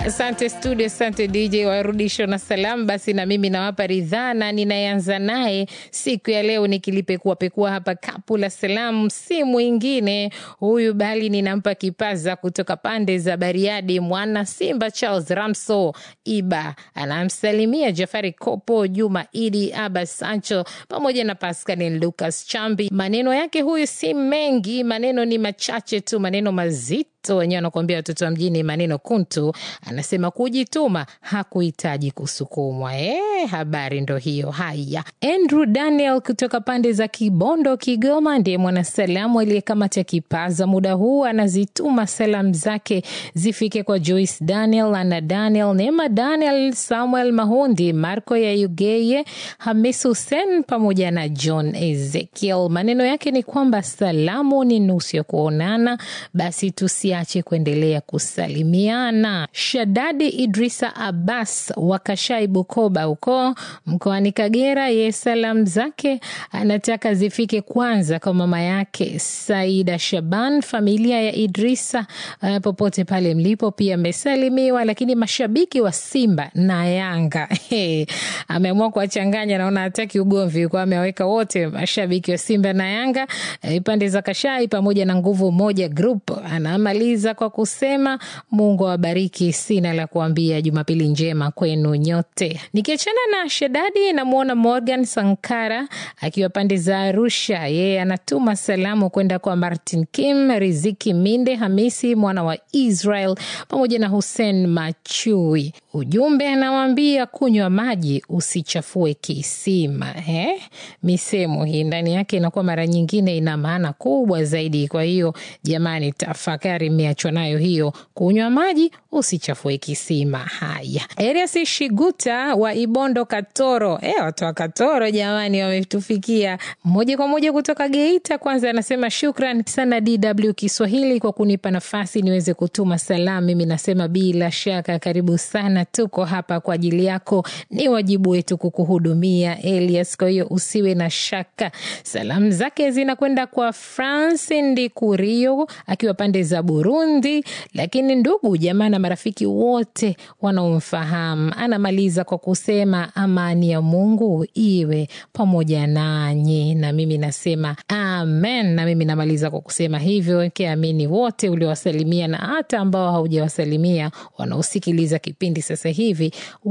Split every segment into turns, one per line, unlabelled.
Asante studio, asante DJ warudisho na salamu. Basi na mimi nawapa ridhaa na ninayeanza naye siku ya leo nikilipekua pekua hapa kapu la salamu, si mwingine huyu bali ninampa kipaza kutoka pande za Bariadi, mwana Simba Charles Ramso Iba anamsalimia Jafari Kopo, Juma Idi, Abbas Sancho pamoja na Pascal Lucas Chambi. Maneno yake huyu si mengi, maneno ni machache tu, maneno mazito wenyewe wanakuambia watoto wa mjini maneno kuntu. Anasema kujituma hakuhitaji kusukumwa. E, habari ndo hiyo. Haya, Andrew Daniel kutoka pande za Kibondo, Kigoma, ndiye mwanasalamu aliyekamata kipaza muda huu. Anazituma salamu zake zifike kwa Joyce Daniel, Ana Daniel, Neema Daniel, Samuel Mahundi, Marco ya Ugeye, Hamis Hussein pamoja na John Ezekiel. Maneno yake ni kwamba salamu ni nusu ya kuonana, basi tusiache kuendelea kusalimiana. Shadadi Idrisa Abbas wa Kashai, Bukoba huko mkoani Kagera, ye salamu zake anataka zifike kwanza kwa mama yake Saida Shaban, familia ya Idrisa uh, popote pale mlipo, pia amesalimiwa. Lakini mashabiki wa Simba na Yanga hey, ameamua kuwachanganya, naona hataki ugomvi kwa amewaweka wote mashabiki wa Simba na Yanga eh, pande za Kashai pamoja na Nguvu Moja Group. Anamaliza kwa kusema Mungu awabariki, sina la kuambia, Jumapili njema kwenu nyote. Nikiachana na Shedadi, namwona Morgan Sankara akiwa pande za Arusha, yeye anatuma salamu kwenda kwa Martin Kim, Riziki Minde, Hamisi mwana wa Israel pamoja na Hussein Machui. Ujumbe anawaambia kunywa maji usichafue kisima. Eh, misemo hii ndani yake inakuwa mara nyingine ina maana kubwa zaidi. Kwa hiyo jamani, tafakari, mmeachwa nayo hiyo, kunywa maji usichafue kisima. Haya, Erias Shiguta wa Ibondo Katoro, eh, watu wa Katoro jamani, wametufikia moja kwa moja kutoka Geita. Kwanza anasema shukran sana DW Kiswahili kwa kunipa nafasi niweze kutuma salamu. Mimi nasema bila shaka, karibu sana, tuko hapa kwa ajili yako, ni wajibu wetu kukuhudumia Elias, kwa hiyo usiwe na shaka. Salamu zake zinakwenda kwa France Ndikurio akiwa pande za Burundi, lakini ndugu jamaa na marafiki wote wanaomfahamu. Anamaliza kwa kusema amani ya Mungu iwe pamoja nanyi, na mimi nasema amen. Na mimi namaliza kwa kusema hivyo, kiamini wote uliowasalimia na hata ambao haujawasalimia wanaosikiliza kipindi sasa hivi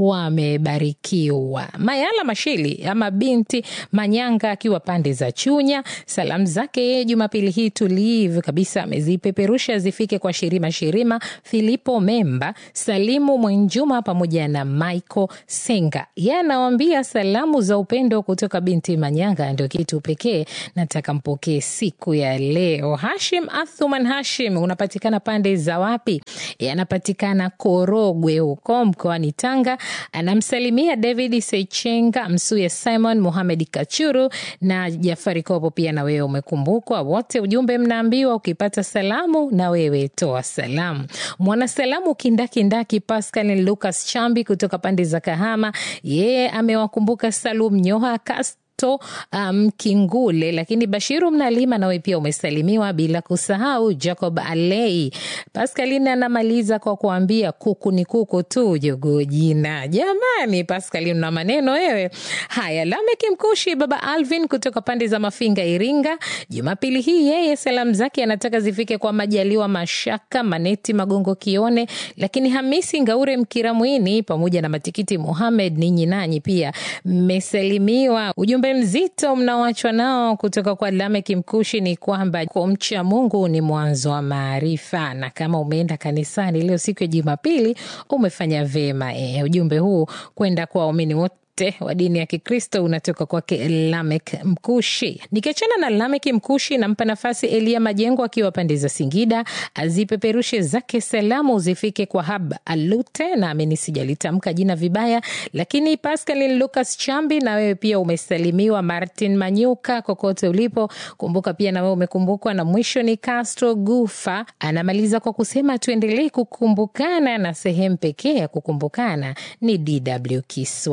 wamebarikiwa. Mayala Mashili ama binti Manyanga akiwa pande za Chunya, salamu zake yeye Jumapili hii tulivu kabisa amezipeperusha zifike kwa Shirima Shirima, Filipo Memba, Salimu Mwenjuma pamoja na Michael Senga. Yeye anawambia salamu za upendo kutoka binti Manyanga ndio kitu pekee nataka mpokee siku ya leo. Hashim Athuman Hashim, unapatikana pande za wapi? Yanapatikana Korogwe huko mkoani Tanga. Anamsalimia David Sechenga, Msuya Simon, Muhamed Kachuru na Jafari Kopo. Pia na wewe umekumbukwa. Wote ujumbe mnaambiwa, ukipata salamu na wewe toa salamu. Mwanasalamu kindakindaki Pascal Lucas Chambi kutoka pande za Kahama, yeye amewakumbuka Salum Nyoha Kas to Mkingule um, lakini Bashiru Mnalima nawe pia umesalimiwa, bila kusahau Jacob Alei. Pascaline anamaliza kwa kuambia kuku ni kuku tu, jogoo jina. Jamani, Pascaline na maneno wewe. Haya, Lameki Mkushi, baba Alvin kutoka pande za Mafinga, Iringa, Jumapili hii yeye salamu zake anataka zifike kwa Majaliwa Mashaka, Maneti Magongo Kione, lakini Hamisi Ngaure Mkiramwini pamoja na Matikiti Muhamed, ninyi nanyi pia mmesalimiwa. Ujumbe mzito mnaoachwa nao kutoka kwa Lameki Mkushi ni kwamba kumcha Mungu ni mwanzo wa maarifa, na kama umeenda kanisani leo siku ya Jumapili umefanya vema. E, ujumbe huu kwenda kwa waumini wote wa dini ya Kikristo unatoka kwake Lamek Mkushi. Nikiachana na Lamek Mkushi, nampa nafasi Elia Majengo akiwa pande za Singida, azipeperushe zake salamu zifike kwa Hab Alute, naamini sijalitamka jina vibaya, lakini Pascal Lucas Chambi, na wewe pia umesalimiwa. Martin Manyuka, kokote ulipo, kumbuka pia na wewe umekumbukwa. Na mwisho ni Castro Gufa, anamaliza kwa kusema tuendelee kukumbukana, na sehemu pekee ya kukumbukana ni DW Kiswahili.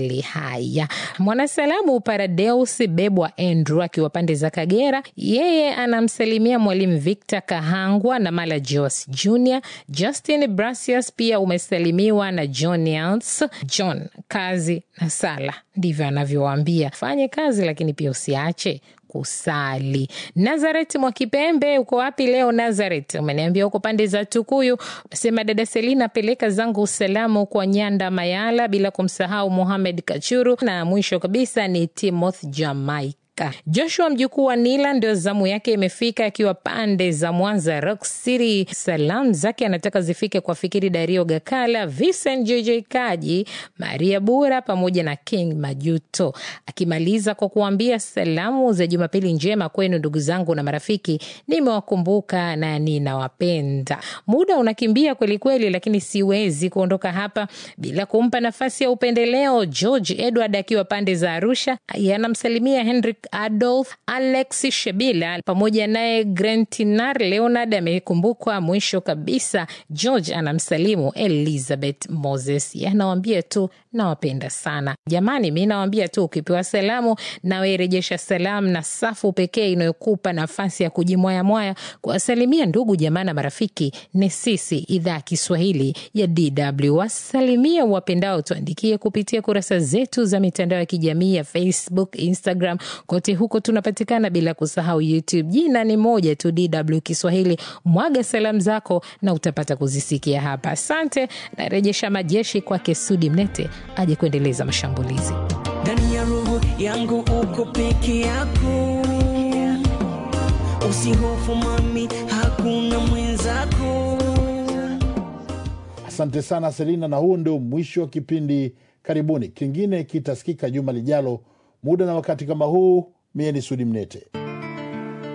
mbele. Haya, mwanasalamu Paradeus Bebwa Andrew akiwa pande za Kagera, yeye anamsalimia mwalimu Victor Kahangwa na Mala Jos Jr. Justin Brasius pia umesalimiwa na John Yance. John, kazi na sala, ndivyo anavyowaambia. Fanye kazi, lakini pia usiache kusali. Nazaret Mwakipembe, uko wapi leo Nazaret? Umeniambia uko pande za Tukuyu. Sema dada Selina, peleka zangu usalamu kwa Nyanda Mayala, bila kumsahau Muhamed Kachuru, na mwisho kabisa ni Timothy Jamaica. Joshua mjukuu wa Nila ndio zamu yake imefika, akiwa pande za Mwanza Rock City. Salamu zake anataka zifike kwa Fikiri Dario Gakala, Vincent JJ Kaji, Maria Bura pamoja na King Majuto, akimaliza kwa kuambia salamu za Jumapili njema kwenu ndugu zangu na marafiki, nimewakumbuka na ninawapenda. Muda unakimbia kwelikweli, lakini siwezi kuondoka hapa bila kumpa nafasi ya upendeleo. George Edward akiwa pande za Arusha anamsalimia Henrik Adolf Alex Shebila pamoja naye Grentinar Leonard amekumbukwa. Mwisho kabisa, George anamsalimu Elizabeth Moses, anawambia tu nawapenda sana jamani. Mi nawambia tu ukipewa salamu nawe rejesha salamu, na safu pekee inayokupa nafasi ya kujimwayamwaya kuwasalimia ndugu jamaa na marafiki ni sisi, idhaa ya Kiswahili ya DW. Wasalimia wapendao, tuandikie kupitia kurasa zetu za mitandao ya kijamii ya Facebook, Instagram kote huko tunapatikana, bila kusahau YouTube. Jina ni moja tu, DW Kiswahili. Mwaga salamu zako na utapata kuzisikia hapa. Asante. Narejesha majeshi kwake Sudi Mnete aje kuendeleza mashambulizi.
Ndani ya roho yangu uko peke yako, usihofu mami, hakuna mwenzako.
Asante sana Selina, na huu ndio mwisho wa kipindi. Karibuni, kingine kitasikika juma lijalo, muda na wakati kama huu. Mie ni Sudi Mnete.